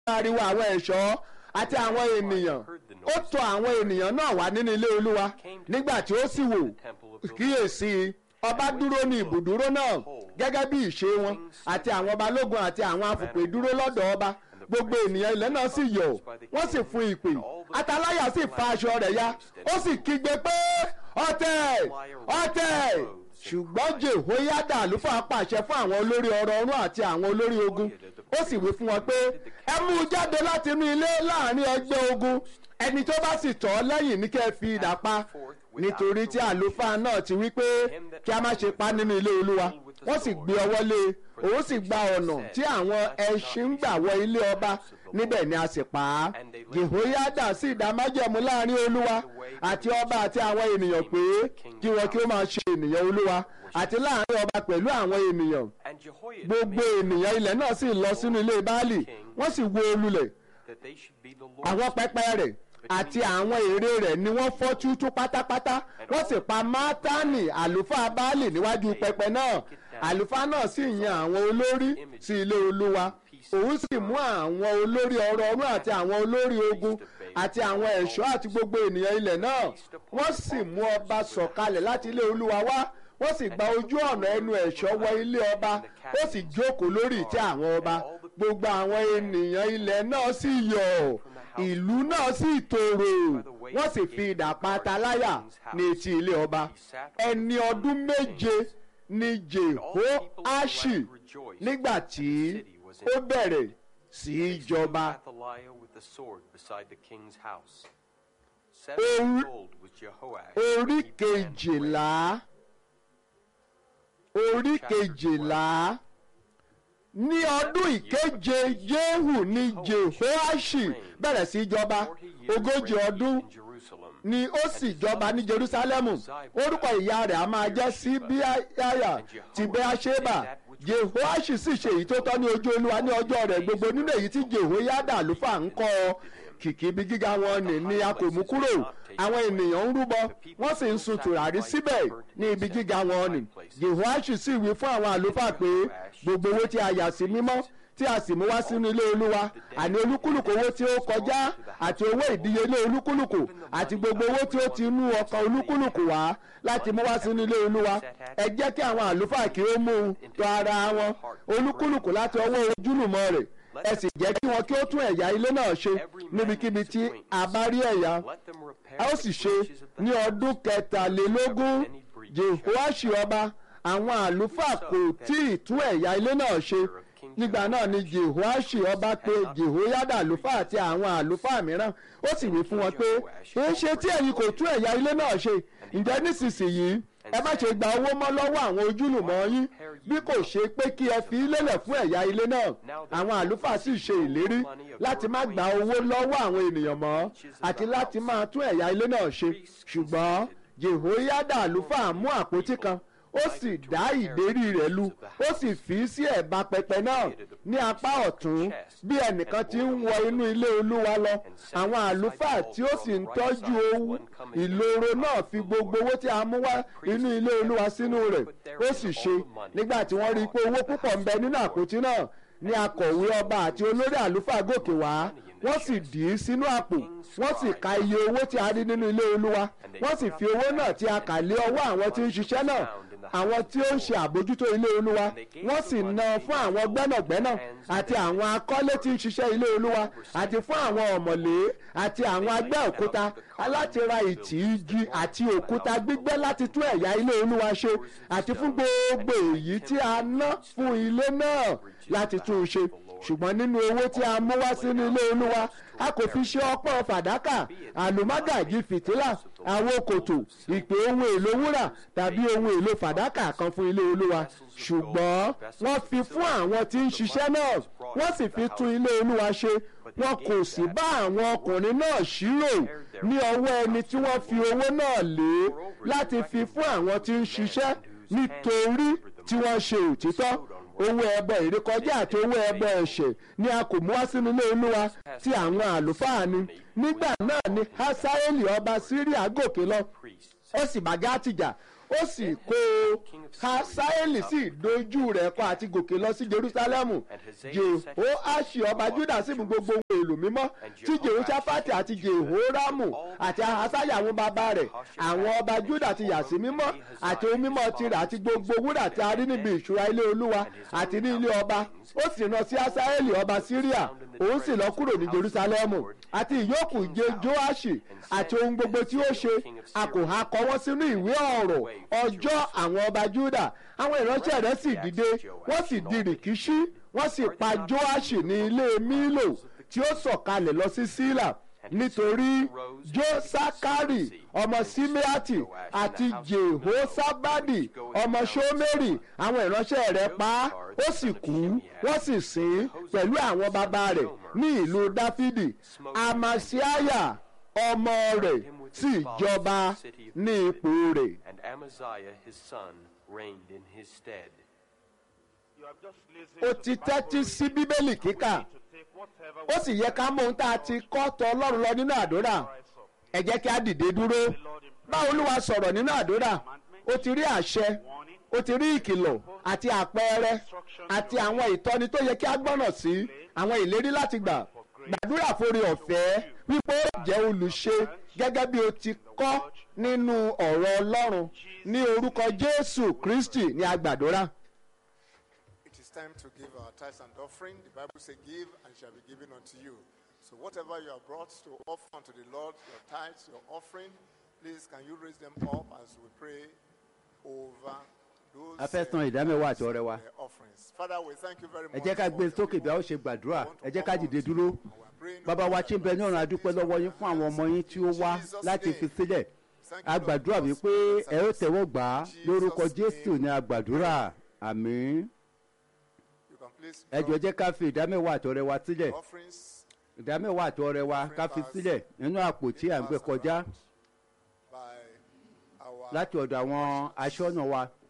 ariwo àwọn ẹ̀ṣọ́ àti àwọn ènìyàn ó tọ̀ àwọn ènìyàn náà wá nínú ilé olúwa nígbà tí ó sì wò kíyèsí ọba dúró ní ibùdúró náà gẹ́gẹ́ bí ìṣe wọn àti àwọn balógun àti àwọn afùpè dúró lọ́dọ̀ ọba gbogbo ènìyàn ilẹ̀ náà sì yọ̀ wọ́n sì fún ìpè ataláyà sì fa aṣọ rẹ̀ ya ó sì kígbe pé ọ̀tẹ̀ ọ̀tẹ̀ ṣùgbọ́n jehoiada àlùfáà pàṣẹ fún àwọn olórí ọrọ̀ ọ̀run àti àwọn olórí ogun ó sì wí fún wọn pé ẹ mú un jáde láti inú ilé láàrin ẹgbẹ́ ogun ẹni tó bá sì tọ́ lẹ́yìn ní kẹ́ ẹ fi idà pa nítorí tí àlùfáà náà ti wí pé kí a má ṣe pa nínú ilé olúwa wọ́n sì gbé ọwọ́ lé e òun sì gba ọ̀nà tí àwọn ẹṣin ń gbà wọ ilé ọba níbẹ̀ ni a sì pa á jehoiada sì dá májẹ̀mú láàrin olúwa àti ọba àti àwọn ènìyàn pé kí wọn kí ó máa ṣe ènìyàn olúwa àti láàrin ọba pẹ̀lú àwọn ènìyàn gbogbo ènìyàn ilẹ̀ náà sì lọ sínú ilé baálì wọ́n sì wó olulẹ̀ àwọn pẹpẹ rẹ̀ àti àwọn ère rẹ̀ ni wọ́n fọ́ tútú pátápátá wọ́n sì pa mátánì àlùfáà baálì níwájú pẹpẹ náà àlùfáà náà sì yan àwọn olórí sí ilé olúwa òun sì mú àwọn olórí ọrọ̀ ọ̀run àti àwọn olórí ogun àti àwọn ẹ̀ṣọ́ àti gbogbo ènìyàn ilẹ̀ náà wọ́n sì mú ọba sọ̀kalẹ̀ láti ilé olúwa wá wọ́n sì gba ojú ọ̀nà ẹnu ẹ̀ṣọ́ wọ ilé ọba ó sì jókòó lórí ìtẹ́ àwọn ọba gbogbo àwọn ènìyàn ilẹ̀ náà sì yọ̀ ìlú náà sì tòrò wọ́n sì fi idà pa Ataláyà ní etí ilé ọba ẹni ọdún méje ni Jehoaṣi nígbà tí ó bẹ̀rẹ̀ sí í jọba. orí kejìlá orí kejìlá ní ọdún ìkeje Jehu ní Jehoaṣi bẹ̀rẹ̀ sí í jọba ogójì ọdún ni ó sì jọba ní Jerúsálẹ́mù orúkọ ìyá rẹ̀ a máa jẹ́ Síbíáyà ti Bẹ́áṣébà Jehoaṣi sì ṣe èyí tó tọ́ ní ojú Olúwa ní ọjọ́ rẹ̀ gbogbo nínú èyí tí Jehoiada àlùfáà ń kọ́ ọ kìkì ibi gíga wọn ni ni a kò mú kúrò àwọn ènìyàn ń rúbọ wọ́n sì ń sun tùràrí síbẹ̀ ní ibi gíga wọn ni Jehoaṣi sì wí fún àwọn àlùfáà pé gbogbo owó tí a yà sí mímọ́ tí a sì mú wá sínú ilé olúwa àní olúkúlùkù owó tí ó kọjá àti owó ìdíyelé olúkúlùkù àti gbogbo owó tí ó ti inú ọkàn olúkúlùkù wá láti mú wá sínú ilé olúwa ẹ jẹ́ kí àwọn àlùfáà kí ó mú un tọ̀ ara wọn olúkúlùkù láti ọwọ́ ojúlùmọ̀ rẹ̀ ẹ sì jẹ́ kí wọn kí ó tún ẹ̀yà ilé náà ṣe níbikíbi tí a bá rí ẹ̀yà a ó sì ṣe ní ọdún kẹtàlélógún Jehoaṣi ọba àwọn àlùfáà kò tí ì tún ẹ̀yà ilé náà ṣe nígbà náà ni Jehoaṣi ọba pè Jehoiada àlùfáà àti àwọn àlùfáà mìíràn ó sì wí fún wọn pé èé ṣe tí ẹ̀yin kò tún ẹ̀yà ilé náà ṣe ǹjẹ́ nísinsìnyí ẹ má ṣe gba owó mọ́ lọ́wọ́ àwọn ojúlùmọ̀ yín bí kò ṣe pé kí ẹ fi lélẹ̀ fún ẹ̀yà ilé náà àwọn àlùfáà sì ṣe ìlérí láti má gba owó lọ́wọ́ àwọn ènìyàn mọ́ àti láti máa tún ẹ̀yà ilé náà ṣe ṣùgbọ́n Jehoiada àlùfáà mú àpótí kan ó sì dá ìdérí rẹ̀ lu ó sì fi sí ẹ̀bá pẹpẹ náà ní apá ọ̀tún bí ẹnìkan ti ń wọ inú ilé olúwa lọ àwọn àlùfáà tí ó sì ń tọ́jú owó ìloro náà fi gbogbo owó tí a mú wá inú ilé olúwa sínú rẹ̀ ó sì ṣe nígbà tí wọ́n rí i pé owó púpọ̀ ń bẹ nínú àpótí náà ní akọ̀wé ọba àti olórí àlùfáà gòkè wá wọ́n sì dì í sínú àpò wọ́n sì ka iye owó tí a rí nínú ilé olúwa wọ́n sì fi owó náà tí a kà lé ọwọ́ àwọn tí ń ṣiṣẹ́ náà àwọn tí ó ń ṣe àbójútó ilé olúwa wọ́n sì ná fún àwọn gbẹ́nàgbẹ́nà àti àwọn akọ́lé tí ń ṣiṣẹ́ ilé olúwa àti fún àwọn ọ̀mọ̀lé àti àwọn agbẹ́ òkúta láti ra ìtì igi àti òkúta gbígbẹ́ láti tún ẹ̀yà ilé olúwa ṣe àti fún gbogbo èyí tí a ná fún ilé náà láti tún un ṣe ṣùgbọ́n nínú owó tí a mú wá sínú ilé olúwa a kò fi ṣe ọpọ́n fàdákà àlùmágàjì fìtílà àwọn kòtò ìpè ohun èlò wúrà tàbí ohun èlò fàdákà kan fún ilé olúwa ṣùgbọ́n wọ́n fi fún àwọn tí ń ṣiṣẹ́ náà wọ́n sì fi tún ilé olúwa ṣe wọn kò sì bá àwọn ọkùnrin náà ṣírò ní ọwọ́ ẹni tí wọ́n fi owó náà lé láti fi fún àwọn tí ń ṣiṣẹ́ nítorí tí wọ́n ṣe òtítọ́ owó ẹbọ ìrékọjá àti owó ẹbọ ẹ̀ṣẹ̀ ni a kò mú wá sínú ilé olúwa tí àwọn àlùfáà ni nígbà náà ni hasaeli ọba síríà gòkè lọ ó sì bá gátì jà ó sì kó o hasaeli sì dojú rẹ̀ kọ àti gòkè lọ sí jerusalemu jehoashi ọba juda sì mú gbogbo ohun èlò mímọ́ tí jehoshaphat àti jehoramu àti ahasaya àwọn bàbá rẹ̀ àwọn ọba juda ti yà sí mímọ́ àti ohun mímọ́ tirẹ̀ àti gbogbo wúrà tí a rí níbi ìṣúra ilé olúwa àti ní ilé ọba ó sì rán sí hasaeli ọba syria òun sì lọ kúrò ní jerusalemu àti ìyókù jẹ joashi àti ohun gbogbo tí ó ṣe a kò ha kọ wọ́n sínú ìwé ọ̀rọ̀ ọjọ́ àwọn ọba juda àwọn ìránṣẹ́ rẹ̀ sì dìde wọ́n sì di rìkíṣí wọ́n sì pa joashi ní ilé mílò tí ó sọ̀kalẹ̀ lọ sí sílà nítorí josakari ọmọ simeati àti jehosabadi ọmọ shomeri àwọn ìránṣẹ́ rẹ̀ pa á ó sì kú wọ́n sì sìn pẹ̀lú àwọn bàbá rẹ̀ ní ìlú dáfídì amasiaya ọmọ rẹ̀ sì jọba ní ipò rẹ̀. And Amaziah his son reigned in his stead. You have just listened ó to ti the Bible tẹ́tí sí bíbélì kíkà to take whatever ó sì yẹ ká mọ ohun tá a ti kọ́ tọ ọlọ́run lọ nínú àdúrà rise up. ẹ jẹ́ kí a dìde dúró bá olúwa sọ̀rọ̀ nínú àdúrà ó ti rí àṣẹ Warning, ó ti rí ìkìlọ̀ àti àpẹẹrẹ àti àwọn ìtọ́ni tó yẹ kí a gbọ́nà sí àwọn ìlérí láti gbà gbàdúrà forí ọ̀fẹ́ wípé ó jẹ́ olùṣe gẹ́gẹ́ bí o ti kọ́ nínú ọ̀rọ̀ ọlọ́run ní orúkọ jésù kristi ní agbàdúrà. It is time to give our tithes and offering. The Bible says, Give and it shall be given unto you. So, whatever you have brought to offer unto the Lord, your tithes, your offering, please can you raise them up as we pray over those a fẹ́ san ìdámẹ́wàá àti ọrẹ wa uh, offerings. Father, we thank you very ẹ much. jẹ́ ká for gbé your sókè bí a ó people ṣe gbàdúrà who want to ẹ jẹ́ ká come dìde unto dúró you. And we are praying, bàbá Lord, wa that tí ń bẹ ní ọ̀run adúpẹ́ lọ́wọ́ yín fún àwọn ọmọ yín tí ó wá láti fi sílẹ̀ a gbàdúrà wípé ẹ ó tẹ̀wọ́ gbà á lórúkọ jésù ní agbàdúrà àmín You can please ẹ jọ̀ọ́ jẹ́ ká fi ìdámẹ́wàá àti ọrẹ wa sílẹ̀ offerings ìdámẹ́wàá àti ọrẹ wa ká fi sílẹ̀ nínú àpò tí à ń gbé kọjá by our láti ọ̀dọ̀ àwọn aṣọ́nà wa